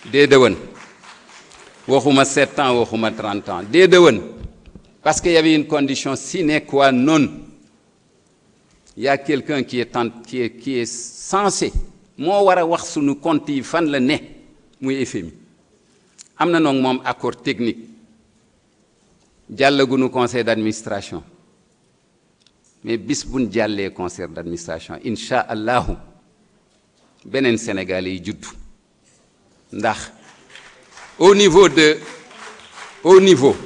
dee dëwën waxuma sept ans waxuma trente ans dee dëwën parce qu'il y avait une condition sine qua non il y a quelqu'un qui est tant qui est qui est censé moo war a wax sunu compte yi fan la ne muy FMI am na noonu moom accord technique jàllagunu conseil d'administration mais bis buñ jàllee conseil d'administration incha allahu beneen Sénégalais yi juddu ndax au niveau de au niveau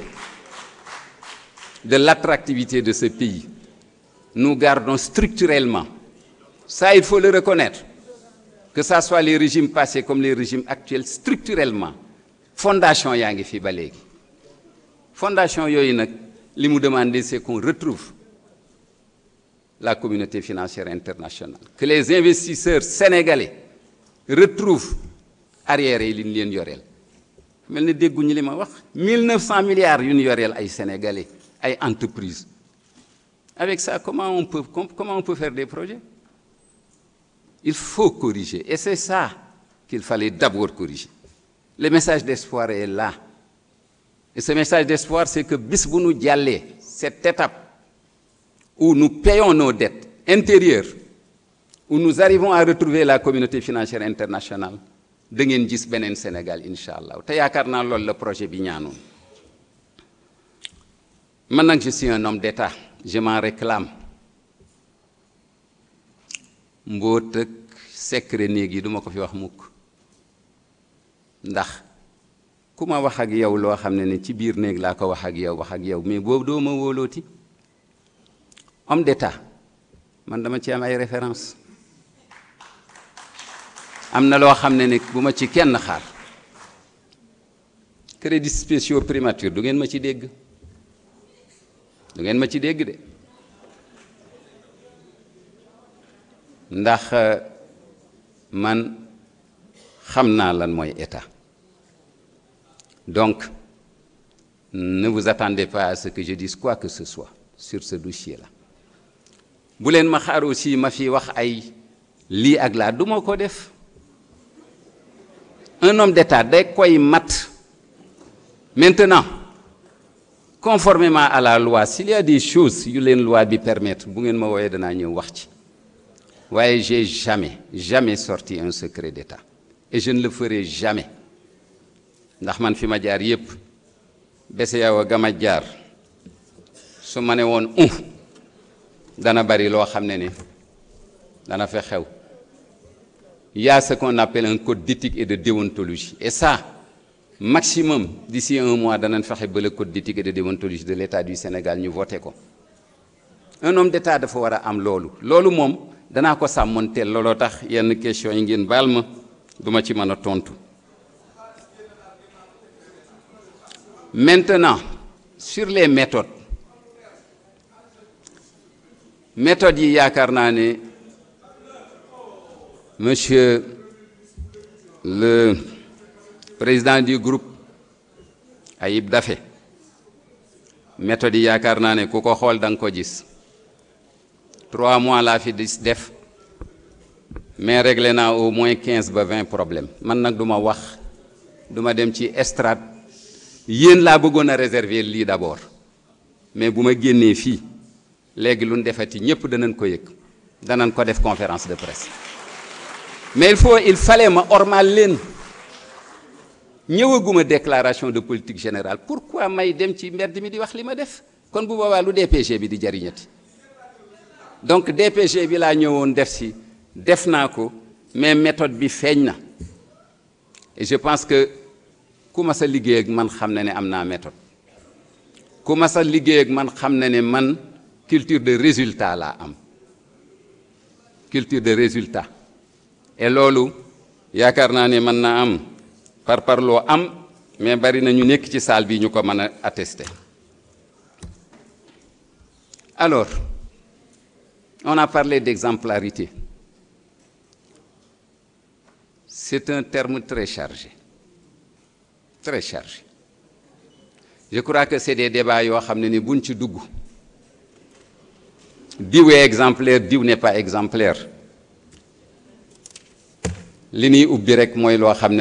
de l'attractivité de ce pays nous gardons structurellement ça il faut le reconnaître que ça soit les régimes passés comme les régimes actuels structurellement fondation yaa ngi fi ba léegi fondation yooyu nag li mu demandé c'est qu'on retrouve la communauté financière internationale que les investisseurs sénégalais retrouvent arrière yi li ñu leen yoreel mel ni dégguñu li ma wax 1900 milliards yu ñu yoreel ay sénégalais ay entreprises avec ça comment on peut comment on peut faire des projets il faut corriger et c'est ça qu'il fallait d'abord corriger le message d'espoir est là et ce message d'espoir c'est que bis bu nu jàllee cette étape où nous payons nos dettes intérieures où nous arrivons à retrouver la communauté financière internationale da ngeen gis beneen Sénégal incha allah te yaakaar naa loolu la projet bi ñaanoon man nag je suis un homme d'État je m'en réclame mbóot ak secret néeg yi duma ko fi wax mukk ndax ku ma wax ak yow loo xam ne ne ci biir néeg laa ko wax ak yow wax ak yow mais boobu doo ma wóolooti homme d'État man dama ci am ay référence am na loo xam ne ne bu ma ci kenn xaar crédits spéciaux primature du ngeen ma ci dégg du ngeen ma ci dégg de ndax man xam naa lan mooy état donc ne vous attendez pas à ce que je dise quoi que ce soit sur ce dossier-là bu leen ma xaar aussi ma fi wax ay lii ak laa du ma ko def un homme d'État day koy mat maintenant conformément à la loi s'il y a des choses yu leen loi bi permettre bu ngeen ma wooyee danaa ñëw wax ci waaye j'ai jamais jamais sorti un secret d'État et je ne le ferai jamais ndax man fi ma jaar yépp bese yow a gama jaar su ma ne woon un dana bari loo xam ne ne dana fa xew il y a ce qu'on appelle un code d'éthique et de déontologie et ça maximum d'ici un mois danañ fexe ba le code d'éthique et de déontologie de l'État du Sénégal ñu voté ko un homme d'État dafa war a am loolu loolu moom danaa ko sàmmoonteel looloo tax yenn questions yi ngeen baal ma duma ci mën a tontu maintenant sur les méthodes méthodes yi yaakaar naa ne monsieur le président du groupe Ayib Daffé méthode yi yaakaar naa ne ku ko xool da nga ko gis trois mois laa fi dis def mais réglé naa au moins quinze ba vingt problèmes man nag du ma wax du ma dem ci estrade yéen laa bëggoon a réserver lii d'abord mais bu ma génnee fii léegi lu ñu defati ñépp danañ ko yëg danañ ko def conférence de presse mais il faut il fallait ma ormal leen ñëwaguma déclaration de politique générale pourquoi may dem ci mbedd mi di wax li ma def kon bu boobaa lu DPG bi di jariñati donc DPG bi laa ñëwoon def si def naa ko mais méthode bi feeñ na et je pense que ku ma sa liggéey ak man xam na ne am naa méthode ku ma sa liggéey ak man xam na ne man culture de résultat laa am culture de résultat et loolu yaakaar naa ne mën naa am par parloo am mais bari na ñu nekk ci salle bi ñu ko mën a attester alors on a parlé d'exemplarité c'est un terme très chargé très chargé je crois que c'est des débats yoo xam ne ni buñ ci dugg diw est exemplaire diw n'est pas exemplaire li ñuy ubbi rek mooy loo xam ne